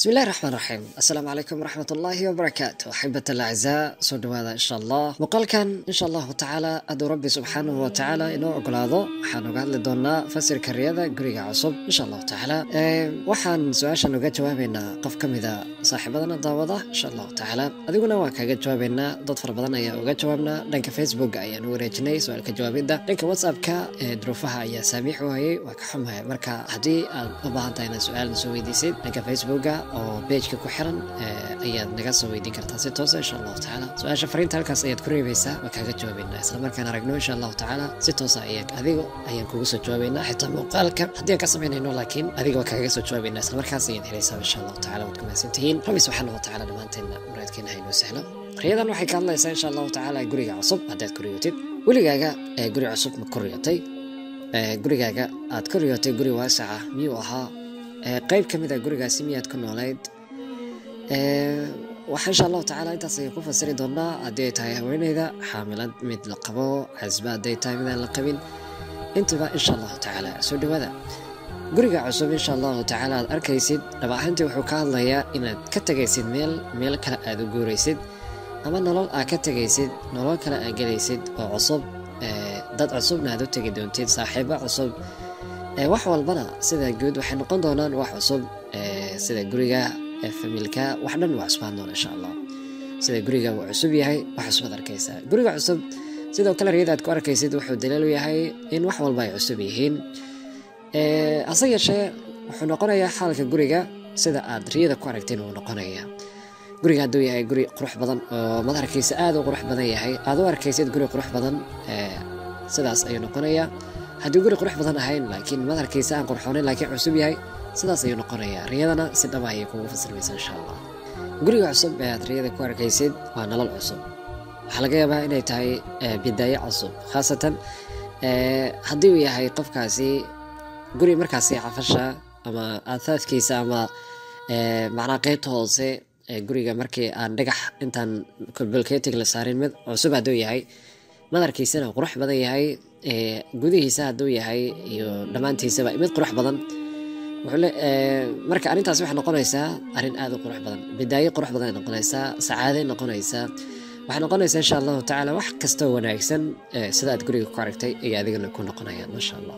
بسم الله الرحمن الرحيم السلام عليكم ورحمة الله وبركاته أحبة الأعزاء soo dhawaada insha allah muuqaalkan insha allahu tacaala aduu rabbi subxaanahu wa tacaala inoo ogolaado waxaan uga hadli doonaa fasirka riyada guriga cusub insha allahu tacaala waxaan su-aashan uga jawaabeynaa qof ka mida saaxiibadana daawada insha allahu tacaala adiguna waan kaaga jawaabeynaa dad fara badan ayaa uga jawaabnaa dhanka facebook ayaan u wareejinay su-aalka jawaabidda dhanka whatsappka duruufaha ayaa saamiix waayey waa ka xumahay marka haddii aad u baahan tahay inaad su-aal soo weydiisid dhanka facebooka oo bejka ku xiran ayaad naga soo weydiin kartaa si toosa insha allahu tacaala su-aasha fariinta halkaas ayaad ku reebaysaa waa kaaga jawaabeynaa isla markaan aragno insha allahu tacaala si toosa ayaan adigo ayaan kugu soo jawaabeynaa xitaa muuqaalka haddii aan ka samaynayno laakiin adiga waa kaaga soo jawaabeynaa isla markaas ayaad helaysaa insha allahu tacaala waad ku mahadsantihiin rabbi subxaana wa tacaala dhammaanteenna muraadkeena ha inoo sahlo riyadan waxay ka hadlaysaa insha allahu tacaala guriga cusub haddaad ku riyotid weligaaga ee guri cusub ma ku riyotay gurigaaga aad ku riyotay guri waasaca miyuu ahaa qayb ka mid a gurigaasi miyaad ku noolayd waxaa insha allahu tacaala intaas ayaan ku fasiri doonaa haddii ay tahay haweeneyda xaamilad mid la qabo casba hadday tahay midaan la qabin intuba insha allahu tacaala soo dhawaada guriga cusub insha allahu tacaala aad arkaysid dhab ahaantii wuxuu ka hadlayaa inaad ka tegaysid meel meel kale aad u guuraysid ama nolol aad ka tegaysid nolol kale aad gelaysid oo cusub dad cusubna aad u tegi doontid saaxiibo cusub wax walbana sida guud waxay noqon doonaan wax cusub sida guriga familka wax dhan waa cusbaan doona insha allah sida guriga uu cusub yahay wax cusbaad arkaysaa guriga cusub sidoo kale riyada aad ku arkaysid wuxuu daliil u yahay in wax walba ay cusub yihiin hase yeeshee wuxuu noqonayaa xaalka guriga sida aad riyada ku aragteen uu noqonaya guriga hadduu yahay guri qurux badan oo madarkiisa aada u qurux badan yahay aad u arkaysid guri qurux badan sidaas ayuu noqonayaa haddii guri qurux badan ahayn laakiin madarkiisa aan qurxoonayn laakiin cusub yahay sidaas ayuu noqonayaa riyadana si dhaba ayay kugu fasirmaysa insha allah guriga cusub ee aad riyada ku arkaysid waa nolol cusub waxaa laga yaabaa inay tahay bidaayo cusub khaasatan haddii uu yahay qofkaasi guri markaasi cafasha ama aathaadkiisa ama macnaa qeybta hoose guriga markii aan dhagax intaan kolbolketig la saarin mid cusub hadduu yahay madarkiisana qurux badan yahay gudihiisa hadduu yahay iyo dhammaantiisaba mid qurux badan marka arrintaas waxay noqonaysaa arrin aada u qurux badan bidaayo qurux badan ay noqonaysaa sacaaday noqonaysaa waxay noqonaysaa insha allahu tacaala wax kastoo wanaagsan sida aad guriga ku aragtay iyo adigana ku noqonayaan maasha allah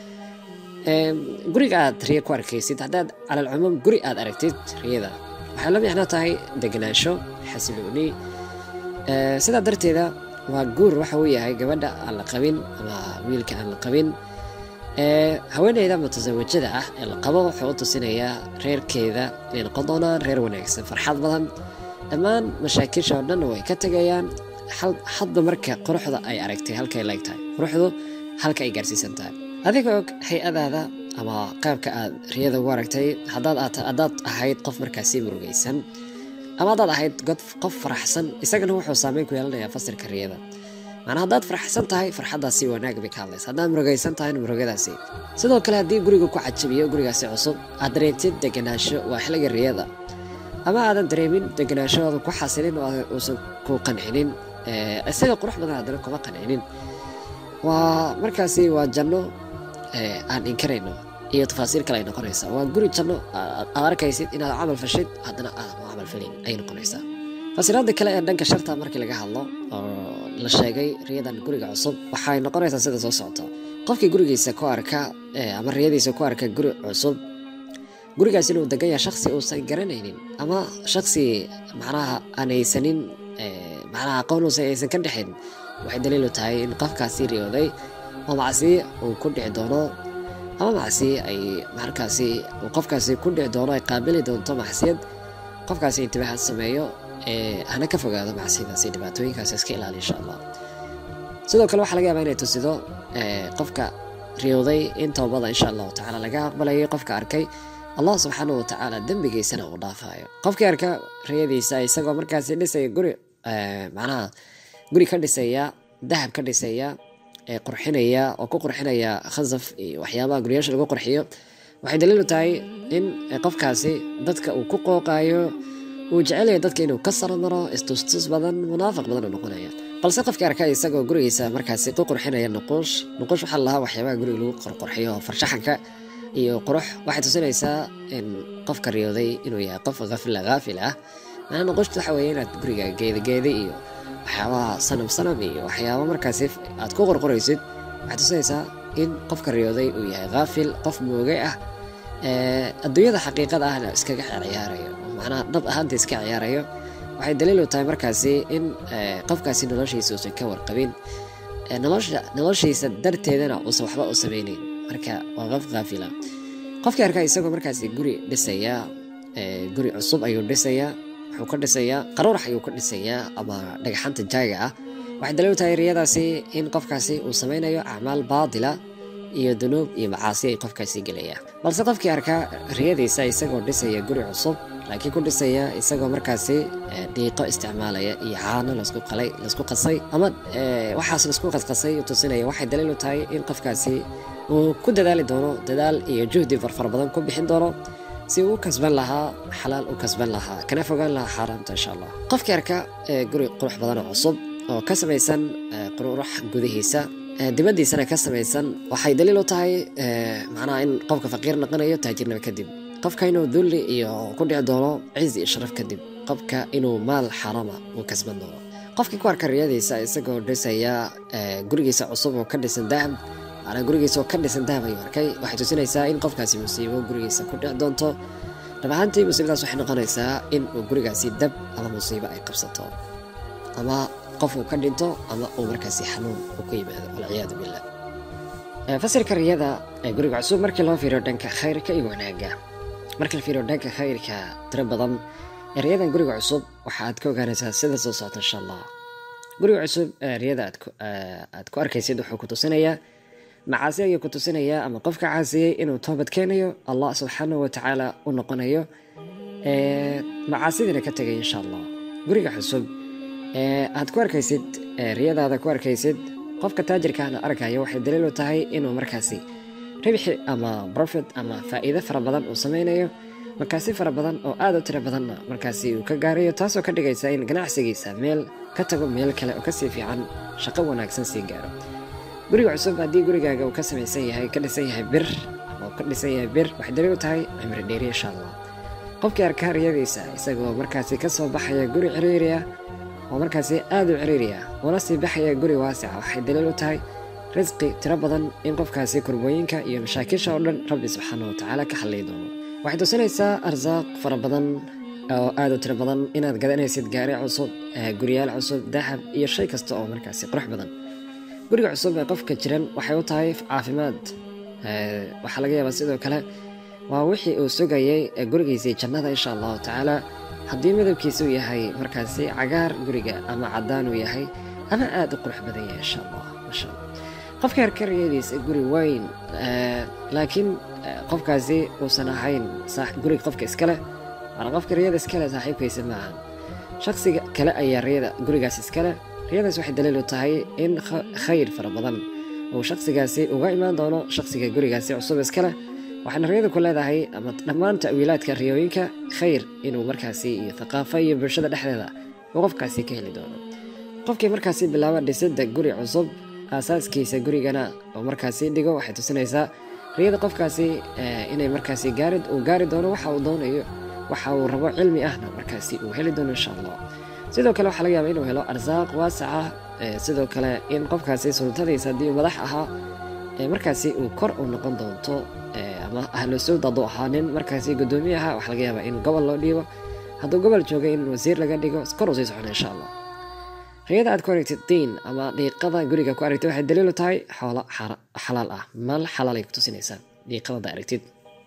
guriga aad riya ku arkaysid haddaad calal cumuum guri aad aragtid riyada waxay la micno tahay degenaansho xasilooni sidaa darteeda waa guur waxa uu yahay gabadha aan la qabin ama wiilka aan la qabin haweeneyda mutasawajada ah ee la qabo wuxuu u tusinayaa reerkeeda inay noqon doonaan reer wanaagsan farxad badan dhammaan mashaakisha oo dhan way ka tegayaan hadba marka quruxda ay aragtay halkay leeg tahay quruxdu halka ay gaarsiisan tahay adiga og hay-adaada ama qaabka aad riyada ugu aragtay haddaad ahayd qof markaasi murugaysan ama haddaad ahayd qof faraxsan isagana wuxuu saameyn ku yeelanayaa fasirka riyada macnaa haddaad faraxsan tahay farxaddaasi wanaag bay ka hadlaysa haddaad murugaysan tahayna murugadaasi sidoo kale haddii guriga ku cajabiyo gurigaasi cusub aad dareentid degenaansho waa xilliga riyada ama aadan dareemin degenaansho oodan ku xasilin oo uusan ku qancinin isaga qurux badan haddana kuma qancinin waa markaasi waa janno aan inkarayno iyo tafaasiir kale ay noqonaysaa waa guri janno aad arkaysid inaad camal fashid haddana aadan u camal falin ayay noqonaysaa fasiraada kale ee dhanka sharta markii laga hadlo oo la sheegay riyadan guriga cusub waxay noqonaysaa sida soo socota qofkii gurigiisa ku arka ama riyadiisa ku arka guri cusub gurigaas inuu degan yahay shaksi uusan garanaynin ama shaksi macnaha aan haysanin macnaha aqoon uusan aysan ka dhexin waxay daliilu tahay in qofkaasi riyooday oo macsi uu ku dhici doono ama macsi ay markaasi uu qofkaasi ku dhici doono ay qaabili doonto macsiyad qofkaasi intibaaxad sameeyo hana ka fogaado macsidaasi dhibaatooyinkaas iska ilaali insha allah sidoo kale waxaa laga yaabaa inay tusido qofka riyooday in toobada insha allahu tacaala laga aqbalayay qofka arkay allah subxaanahu watacaala dembigiisana uu dhaafayo qofkii arka riyadiisa isagoo markaasi dhisaya guri macnaha guri ka dhisaya dahab ka dhisaya qurxinaya oo ku qurxinaya khasaf iyo waxyaabaha guryaasha lagu qurxiyo waxay daliilu tahay in qofkaasi dadka uu ku qooqayo uu jecelaya dadka inuu ka sarmaro istustus badan munaafiq badan uu noqonaya balse qofkii arka isagoo gurigiisa markaasi ku qurxinaya nuquush nuquush waxaa lahaa waxyaabaha guriga lagu qorqorxiyo farshaxanka iyo qurux waxay tusinaysaa in qofka riyooday inuu yahay qof hafila haafil ah macnaa noqoshtu waxa weeye inaad guriga geedageeda iyo waxyaabaha sanam sanam iyo waxyaaba markaasi aad ku qorqoraysid waxay tusinaysaa in qofka riyooday uu yahay haafil qof moogay ah adduunyada xaqiiqada ahna iskaga ciyaarayo macnaha dhab ahaanta iska ciyaarayo waxay daliil u tahay markaasi in qofkaasi noloshiisa uusan ka warqabin nolosha noloshiisa darteedana uusan waxba u sameyneyn marka waa qof haafila qofkii arkaa isagoo markaasi guri dhisaya guri cusub ayuu dhisayaa wuxuu ka dhisayaa qaruurax ayuu ka dhisayaa ama dhagaxanta jaaga ah waxay daliil u tahay riyadaasi in qofkaasi uu sameynayo acmaal baatila iyo dunuub iyo macaasi ay qofkaasi gelaya balse qofkii arkaa riyadiisa isagoo dhisaya guri cusub laakiin ku dhisaya isagoo markaasi dhiiqo isticmaalaya iyo caano lasku qalay lasku qasay ama waxaas lasku qasqasay tusinaya waxay daliil u tahay in qofkaasi uu ku dadaali doono dadaal iyo juhdi farfar badan ku bixin doono si uu u kasban lahaa xalaal u kasban lahaa kana fogaan lahaa xaaraamta insha allah qofkii arka guri qurux badan oo cusub oo ka samaysan qururax gudihiisa dibaddiisana ka samaysan waxay daliil u tahay macnaha in qofka faqiir noqonayo taajirnimo kadib qofka inuu dulli iyo ku dhici doono cizi iyo sharaf kadib qofka inuu maal xarama uu kasban doono qofkii ku arka riyadiisa isagoo dhisaya gurigiisa cusub oo ka dhisan dahab macnaa gurigiisa oo ka dhisan dahab ayuu arkay waxay tusinaysaa in qofkaasi musiibo gurigiisa ku dhici doonto dhab ahaantii musiibadaas waxay noqonaysaa in uu gurigaasi dab ama musiibo ay qabsato ama qof uu ka dhinto ama uu markaasi xanuun uu ku yimaado walciyaadu billah fasirka riyada ee guriga cusub markii loo fiiriyo dhanka khayrka iyo wanaaga markii la fiiriyo dhanka khayrka tiro badan riyadan guriga cusub waxa aad ka ogaanaysaa sida soo socota insha allah guriga cusub riyada aad ku arkaysid wuxuu ku tusinayaa macaasi ayuu ku tusinayaa ama qofka caasiyey inuu toobad keenayo allah subxaanahu watacaala u noqonayo macaasidina ka tegay insha allah guriga cusub aad ku arkaysid riyadaada ku arkaysid qofka taajirkaana arkayo waxay daliil u tahay inuu markaasi ribxi ama profit ama faa'iido fara badan uu sameynayo markaasi fara badan oo aad u tiro badanna markaasi uu ka gaarayo taasoo ka dhigaysa in ganacsigiisa meel ka tago meel kale oo kasii fiican shaqo wanaagsan sii gaaro guriga cusub haddii gurigaaga uu ka samaysan yahay ka dhisan yahay bir ama ka dhisan yahay bir waxay daliil u tahay cimri dheeri insha allah qofkii arkaa riyadiisa isagoo markaasi ka soo baxaya guri ciriiri ah oo markaasi aad u ciriiri ah una sii baxaya guri waasica waxay daliil u tahay risqi tiro badan in qofkaasi kurbooyinka iyo mashaakisha oo dhan rabbi subxaana watacaala ka xallay doono waxay tusinaysaa arsaaq fara badan oo aad u tiro badan inaad gadanaysid gaari cusub guryaal cusub dahab iyo shay kasta oo markaasi qurux badan guriga cusub ee qofka jiran waxay u tahay caafimaad waxaa laga yaabaa sidoo kale waa wixii uu sugayay gurigiisii jannada insha allahu tacaala haddii midabkiisu yahay markaasi cagaar guriga ama cadaan uu yahay ama aad u qurux badan yahay insha allah masha allah qofka harka riyadiisa guri weyn laakiin qofkaasi uusan ahayn guriga qofka iskale waana qofka riyada iskale saaxiibkiisa maaha shaksiga kale ayaa riyada gurigaas iskale riyadaas waxay daliil u tahay in khayr fara badan uu shaksigaasi uga imaan doono shaksiga gurigaasi cusub iskale waxaana riyadu ku leedahay ama dhammaan ta'wiilaadka riyooyinka khayr inuu markaasi iyo thaqaafo iyo bulshada dhexdeeda uu qofkaasi ka heli doono qofkii markaasi bilaaba dhisidda guri cusub aasaaskiisa gurigana oo markaasi dhigo waxay tusinaysaa riyada qofkaasi inay markaasi gaari uu gaari doono waxa uu doonayo waxa uu rabo cilmi ahna markaasi uu heli doono insha allah sidoo kale waxaa laga yaaba inuu helo arsaaq waasaca sidoo kale in qofkaasi sultadiisa haddii uu madax ahaa markaasi uu kor u noqon doonto ama ahlu sawd hadduu ahaa nin markaasi guddoomiye ahaa waxaa laga yaabaa in gobol loo dhiibo hadduu gobol joogay in wasiir laga dhigo kor uu sii socona insha allah riyada aad ku aragtid diin ama dhiiqada guriga ku aragtid waxay daliil u tahay xoolo xalaal ah mal xalaal ay ku tusinaysaa dhiiqadada aragtid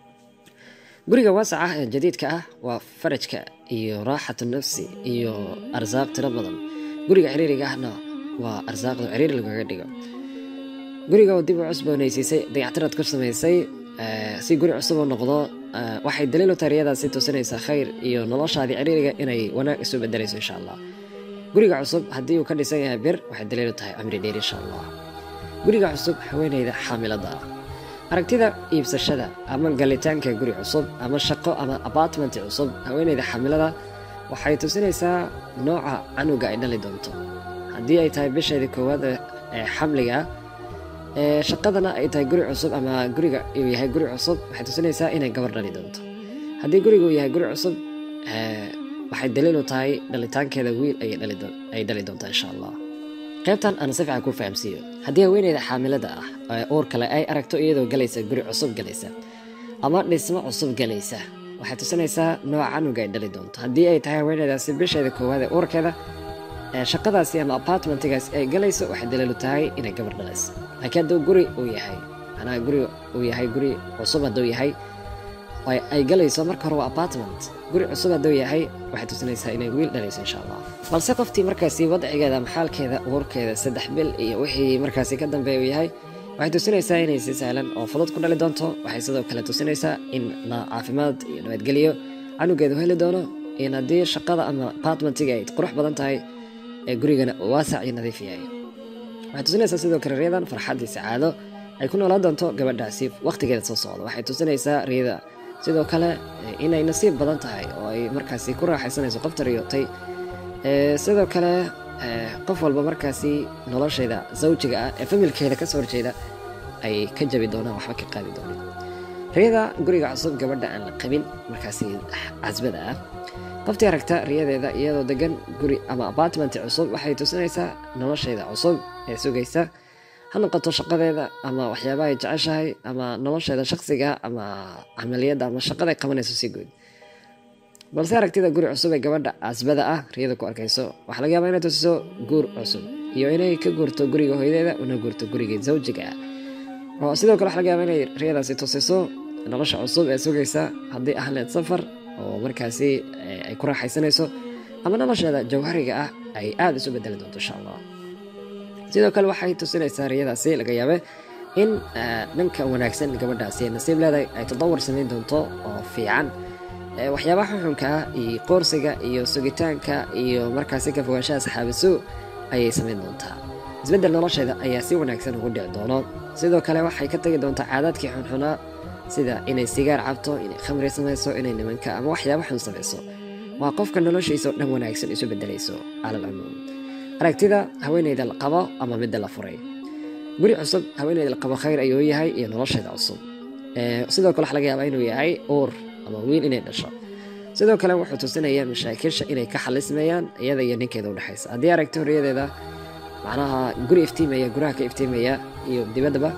guriga waasac ah ee jadiidka ah waa farajka iyo raaxatu nafsi iyo arsaaq tiro badan guriga ciriiriga ahna waa arsaaqda ciriiri lagaga dhigo guriga oo dib u cusboonaysiisay dayactiraad ku samaysay si guri cusub u noqdo waxay daliil u tahay riyadaasi tusinaysaa khayr iyo noloshaadii ciriiriga inay wanaag isu bedelayso insha allah guriga cusub haddii uu ka dhisan yahay bir waxay daliil u tahay camri dheer insha allah guriga cusub haweeneyda xaamilada ah aragtida iibsashada ama galitaanka guri cusub ama shaqo ama apartment cusub haweeneyda xaamilada waxay tusinaysaa nooca canuga ay dhali doonto haddii ay tahay bisheedii koowaad ee xamliga Ee, shaqadana ay tahay guri cusub ama guriga uu yahay guri cusub waxay tusinaysaa inay gabar dhali doonto haddii guriga uu yahay guri cusub ee, waxay daliil u tahay dhalitaankeeda wiil ayay dhali doon- ay dhali doontaa insha allah qaybtan aan si fiican ku fahamsiiyo haddii haweeneyda xaamilada ah ee uur kale ay aragto iyadoo galaysa guri cusub galaysa ama dhismo cusub galaysa waxay tusinaysaa nooca canuga ay dhali doonto haddii ay tahay haweeneydaasi bisheeda koowaad ee uurkeeda ee shaqadaasi ama apartmentigaasi ay galayso waxay daliilu tahay inay gabar dhalayso laakiin hadduu guri uu yahay macnaha guri uu yahay guri cusub hadduu yahay ay ay galayso marka hore waa apartment guri cusub hadduu yahay waxay tusinaysaa inay wiil dhalayso insha allah balse qoftii markaasi wadcigeeda ama xaalkeeda uurkeeda saddex bil iyo wixii markaasi ka dambeeya uu yahay waxay tusinaysaa inay si sahlan oo fudud ku dhali doonto waxay sidoo kale tusinaysaa in na caafimaad iyo nabadgelyo canugeedu heli doono in haddii shaqada ama apartmentiga ay qurux badan tahay ee gurigana uu waasac iyo nadiif yahay waxay tusinaysaa sidoo kale riyadan farxad iyo sacaado ay ku noolaan doonto gabadhaasi waqtigeeda soo socda waxay tusinaysaa riyada sidoo kale eh, inay nasiib badan tahay oo ay markaasi ku raaxaysanayso qofta riyootay Eh, sidoo kale eh, qof walba markaasi nolosheeda zawjiga ah ee familkeeda kasoo horjeeda ay ka jabi doonaan waxba ka qaadi doonaan riyada guriga cusub gabadha aan la qabin markaasi casbada ah qoftii aragta riyadeeda iyadoo degan guri ama apartment cusub waxay tusinaysaa nolosheeda cusub ee sugaysa ha noqoto shaqadeeda ama waxyaabaha ay jeceshahay ama nolosheeda shaqsiga ama camaliyadda ama shaqada ay qabanayso si guud balse aragtida guri cusub ee gabadha casbada ah riyada ku arkayso waxaa laga yaabaa inay tusiso guur cusub iyo inay ka guurto guriga hooyadeeda una guurto guriga zawjiga ah oo sidoo kale waxaa laga yaabaa inay riyadaasi tusiso nolosha cusub ee sugaysa haddii ahleed safar oo markaasi eh, ay ku raaxaysanayso ama nolosheeda jawhariga ah ay aada isu bedeli doonto insha allah sidoo kale waxay tusinaysaa riyadaasi laga yaabe in eh, dhanka wanaagsan gabadhaasi ay nasiib leedahay ay tadawar samayn doonto oo fiican Eh, waxyaabaha xuxunka ah iyo qoorsiga iyo sugitaanka iyo markaasi ka fogaanshaha saxaabisu ayay samayn doontaa isbeddel nolosheeda ayaa si wanaagsan ugu dhici doono sidoo kale waxay ka tegi doontaa caadaadkii xunxunaa sida inay sigaar cabto inay khamri samayso inay nimanka ama waxyaaba xun samayso waa qofka noloshiisa oo dhan wanaagsan isu bedelayso cala alcumuum aragtida haweeneyda la qabo ama midda la furay guri cusub haweeneyda la qabo khayr ayuu yahay iyo nolosheeda cusub Eh, sidoo kale waxaa laga yaabaa inuu yahay uur ama wiil inay dhasho sidoo kale wuxuu tusinayaa mashaakilsha inay ka xalismayaan iyada iyo ninkeeda udhexaysa haddii aragto horiyadeeda macnaha guri iftiimaya guraha ka iftiimaya iyo dibaddaba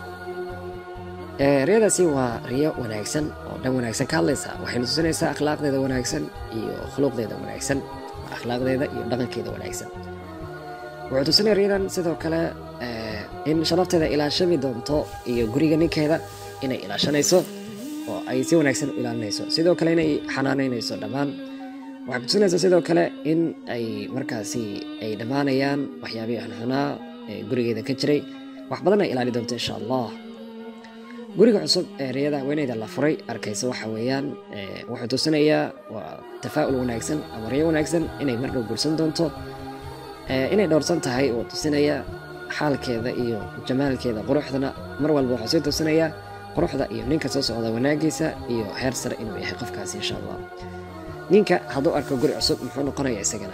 Eh, riyadaasi waa riyo wanaagsan oo dhan wanaagsan ka hadlaysa waxayna tusinaysaa akhlaaqdeeda wanaagsan iyo khuluqdeeda wanaagsan akhlaaqdeeda iyo dhaqankeeda wanaagsan wuxuu tusinaya riyadan sidoo kale eh, in sharafteeda ilaashami doonto iyo guriga ninkeeda inay ilaashanayso oo ay si wanaagsan u ilaalinayso sidoo kale inay xanaanaynayso dhammaan waxay kutusinaysaa sidoo kale in ay markaasi ay dhammaanayaan waxyaabihii xunxunaa ee gurigeeda ka jiray wax badan ay ilaali doonto insha allah guriga cusub ee riyada haweeneyda la furay arkaysa waxa weeyaan eh, wuxuu tusinayaa waa tafaa'ul wanaagsan ama riyo wanaagsan inay mardhow guursan doonto Eh, inay dhowrsan tahay uu tusinaya xaalkeeda iyo jamaalkeeda quruxdana mar walba wuxuu sii tusinayaa quruxda iyo ninka soo socda wanaagiisa iyo heer sare inuu yahay qofkaasi insha allah ninka hadduu arko guri cusub muxuu noqonaya isagana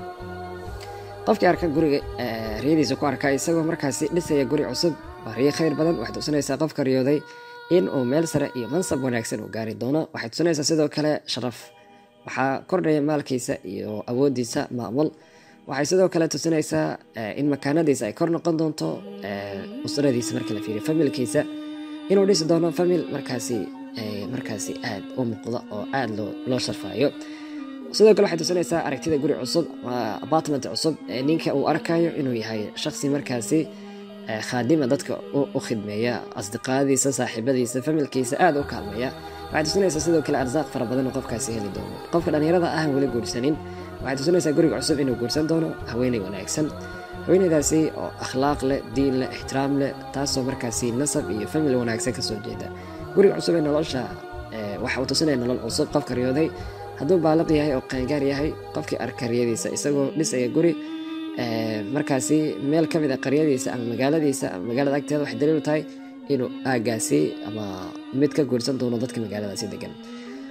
qofkii arka guriga eh, riyadiisa ku arka isagoo markaasi dhisaya guri cusub waa riyo khayr badan waxay tusinaysaa qofka riyooday in uu meel sare iyo mansab wanaagsan uu gaari doono waxay tusinaysaa sidoo kale sharaf waxaa kordhaya maalkiisa iyo awoodiisa maamul waxay sidoo kale tusinaysaa eh, in makaanadiisa ay kor noqon doonto eh, usradiisa marka la fiiriyo familkiisa inuu dhisi doono famil markaasi eh, markaasi aad u muuqda oo aad loo loo sharfaayo sidoo kale waxay tusinaysaa aragtida guri cusub waa apartment cusub ee ninka uu arkayo inuu yahay shakhsi markaasi eh, khaadima dadka u u khidmeeya asdiqaadiisa saaxiibadiisa familkiisa aad u kaalmeeya waxay tusinaysaa sidoo kale arsaaq fara badan oo qofkaasi heli doono qofka dhallinyarada ah weli guursanin waxay tusinaysaa guriga cusub inuu guursan doono haweeney wanaagsan haweeneydaasi oo akhlaaq leh diin leh ixtiraam leh taasoo markaasi nasab iyo famil wanaagsan kasoo jeeda guriga cusub ee nolosha eh, waxa uu tusinaya nolol cusub qofka riyooday hadduu baaliq yahay oo qaangaar yahay qofkii arka riyadiisa isagoo dhisaya guri eh, markaasi meel ka mid a qaryadiisa ama magaaladiisa ama magaalada agteeda waxay daliil u tahay inuu aagaasi ama mid ka guursan doono dadka magaaladaasi degan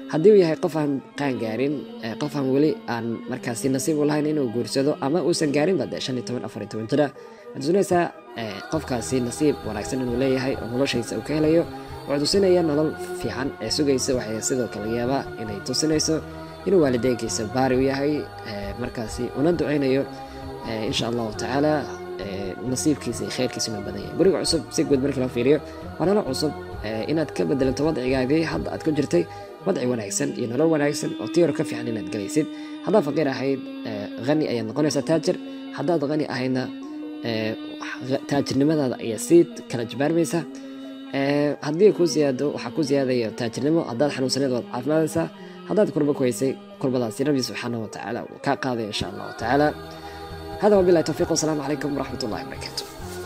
haddii uu yahay qof aan qaan gaarin eh, qof aan weli aan markaasi nasiib u lahayn inuu guursado ama uusan gaarinba de shan iyo toban afar iyo toban jira waxaad tusinaysaa eh, qofkaasi nasiib wanaagsan inuu leeyahay oo noloshiisa uu ka helayo waxay tusinaya nolol fiican ee sugaysa waxay sidoo kale yaabaa inay tusinayso inuu waalideynkiisa baari u yahay eh, markaasi una duceynayo eh, insha allahu tacaala eh, nasiibkiisa iyo khayrkiisa inuu badan yahay guriga cusub si guud markii loo fiiriyo waa nolol cusub eh, inaad ka bedelanto wadcigaagii hadda aad ku jirtay wadci wanaagsan iyo nolol wanaagsan oo tii hore ka fiican inaad galaysid haddaad faqiir ahayd eh, hani ayaad noqonaysaa taajir haddaad hani ahaydna eh, wax- taajirnimadaada ayaa sii kala jabaarmaysa Eh, haddii ku ziyaado waxaa ku ziyaadaya taajirnimo haddaad xanuunsaneed waad caafimaadaysaa haddaad kurba ku haysay kurbadaasi rabbi subxaanahu watacaala uu kaa qaadaya insha allahu tacaala hada wabilahi towfiiq wasalaamu calaykum waraxmat ullahi wabarakaatu